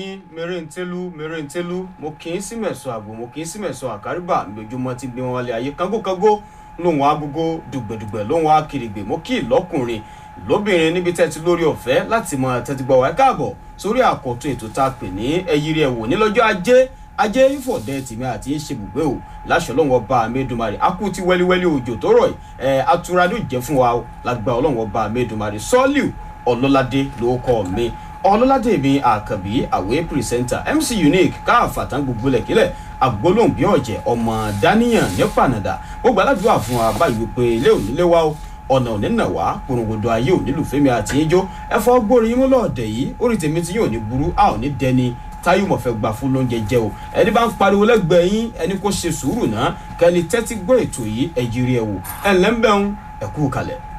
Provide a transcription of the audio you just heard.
mèrèǹtẹ́lú mèrèǹtẹ́lú mo kì í sí mẹ̀sọ̀ àgbò mo kì í sí mẹ̀sọ̀ àkárìbà lójúmọ́ ti gbé wọn wálé ayé kángókángó lóhùn agogo dùgbẹ̀dùgbẹ̀ lóhùn akèrègbè mo kì í lọ́kùnrin lóbìnrin níbi tẹ́tí lórí ọ̀fẹ́ láti mọ tẹ́tí gbọ́ wá káàbọ̀ sórí àkọ́tún ètò tá a pè ní ẹyírí ẹ̀wò nílọ́jọ́ ajé ajé ìfọ̀dẹ tìmí àti ìṣebùgbé o láṣọ ọlọ́run ọba amẹ́dùmarè akú ti wẹ́líwẹ́lí òjò tó rọ̀ ẹ̀ atura ló jẹ́ fún wa o lágbà ọlọ́run ọba amẹ́dùmarè sọ́ọ́lù ọlọ́ládé ló kọ́ mi ọlọ́ládé mi àkànbí àwé pìrìsẹ́ńtà mc unique káàfàtàn gbogbo lẹ̀kílẹ̀ àgbólóhùn bí ọ̀jẹ̀ ọmọ dáníyàn ní pànàdà gbogbo aládùúgbò àfún wa báyìí wípé ilé òní lé wa o ọ̀nà òní nà wá porongodo ayé òní lùfẹ́mi àti ijó ẹ̀fọ́ gbórí yín lọ́ọ̀dẹ̀ yìí orí tèmi tí yóò ní burú a ò ní dẹni táyọ̀ mọ̀ fẹ́ gbà fún lóúnjẹ jẹ́ o ẹni bá ń pariwo lẹ́gbẹ̀ẹ́ yín ẹni kó ṣe sùúrù náà kẹ́ni tẹ́tí gbọ́ ètò yìí ẹ̀jírí ẹ̀ wò ẹ̀ ńlẹ́ ń bẹ̀ ń ẹ̀kú kalẹ̀.